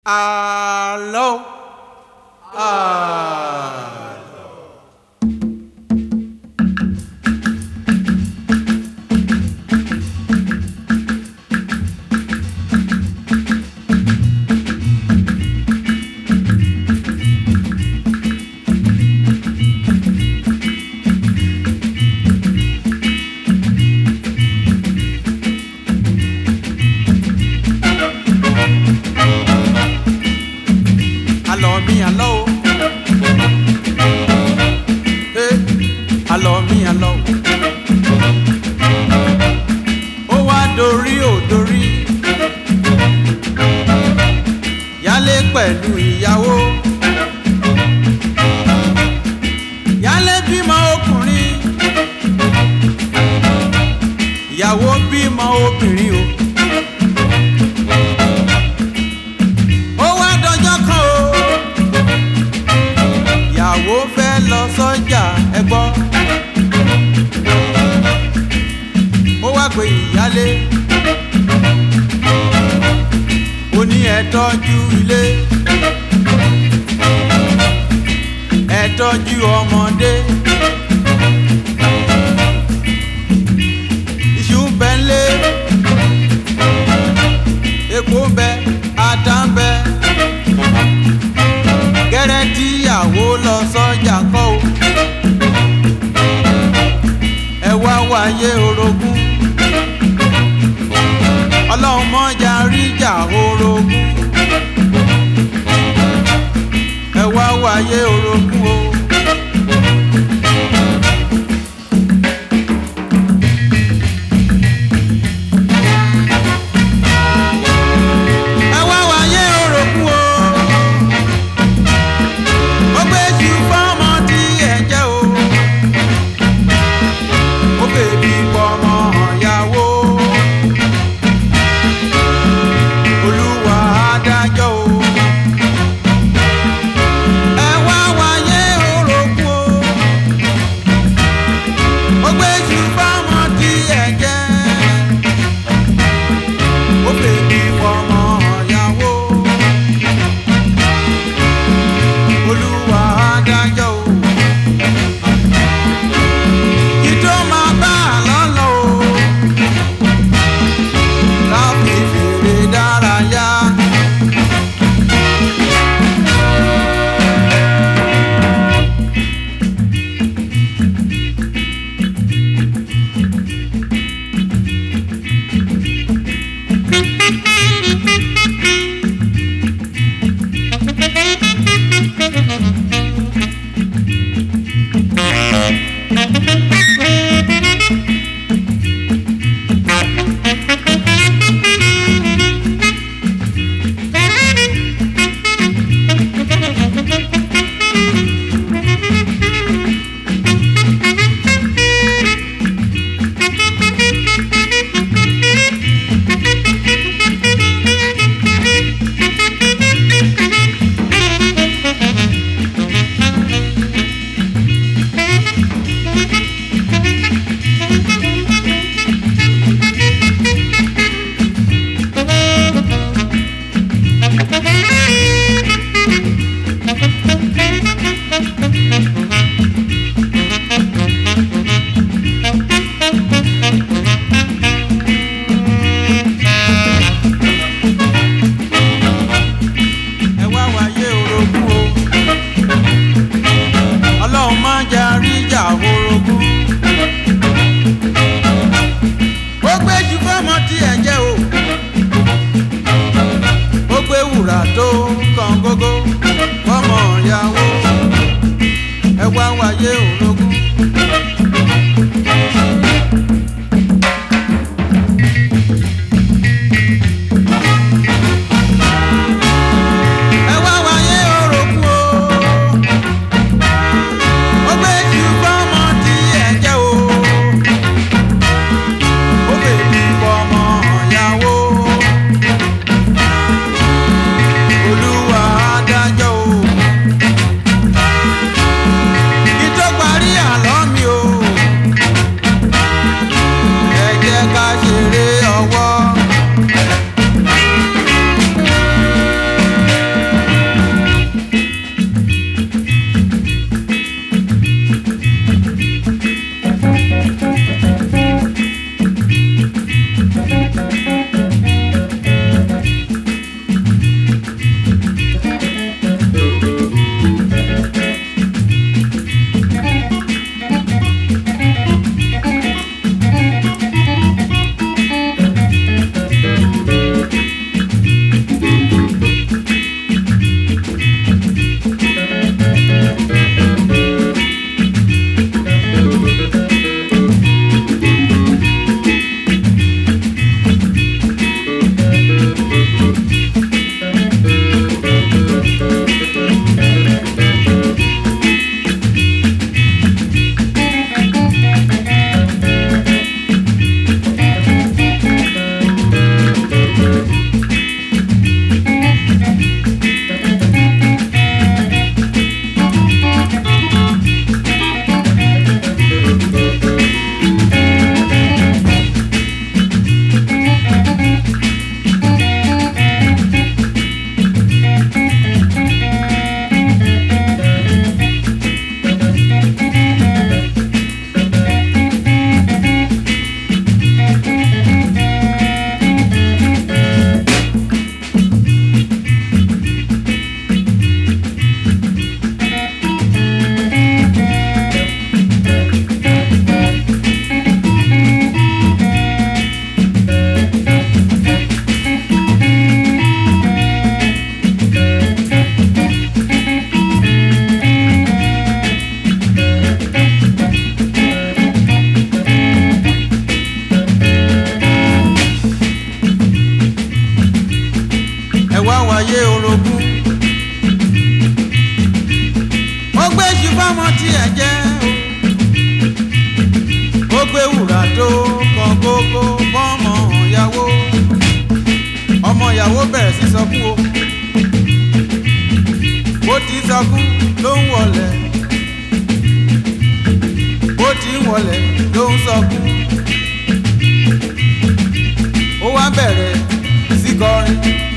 Àlọ́. Àlọ́. Àlọ́ mi àlọ́ o. Eh, Àlọ́ mi àlọ́ o. Ó wá dorí ò dorí. Yálé pẹ̀lú ìyàwó. Yálé bímọ ọkùnrin. Ìyàwó bímọ obìnrin o. ó wá dọjọ́ kan o ìyàwó fẹ́ lọ sọ́jà ẹ gbọ́ ó wá pé ìyálé ó ní ẹ tọ́jú ilé ẹ tọ́jú ọmọdé iṣu ń bẹ ńlé epo ń bẹ ata ń bẹ gẹ́rẹ́ tíyàwó lọ sọ́jà kọ́ o ẹ wá wáyé orogún ọlọ́run mọ́jà ríjà orogún ẹ wá wáyé orogún o. ẹ wá wáyé orogún o ó gbé jù fọ́mọ tí ẹ̀ jẹ́ o ó bèbí pọ́mọ ìyàwó olúwa adájọ́ o ẹ wá wáyé orogún o ó gbé jù fọ́mọ tí ẹ̀ jẹ́ ó bèbí pọ́mọ ìyàwó olúwa adájọ́ o. Ìjọ máa bá a lọ́lọ́ o. Láfi fèrè dárayá. Ẹ wá wáyé orogún o. Ọlọ́run má jà ríjà orogún. Ó gbé jù fọ́mọ tí ẹ̀ jẹ́ o. Ó gbé wùrà tó kàn gógó fọ́mọ ìyàwó. Ẹ wá wáyé orogún. Ẹ wá wáyé orogún o. Ó gbé jù fọ́mọ tí ẹ̀ jẹ́ o. Ó bèbí fọ́mọ ìyàwó. wá wáyé orogún. ó gbé ṣùfọ́mọ tí ẹ jẹ́ o. ó gbé wùrà tó kan gógó fọ́mọ ìyàwó. ọmọ ìyàwó bẹ̀rẹ̀ sí sọkún o. bó ti sọkún ló ń wọlé. bó ti ń wọlé ló ń sọkún. ó wá bẹ̀rẹ̀ sí kọrin.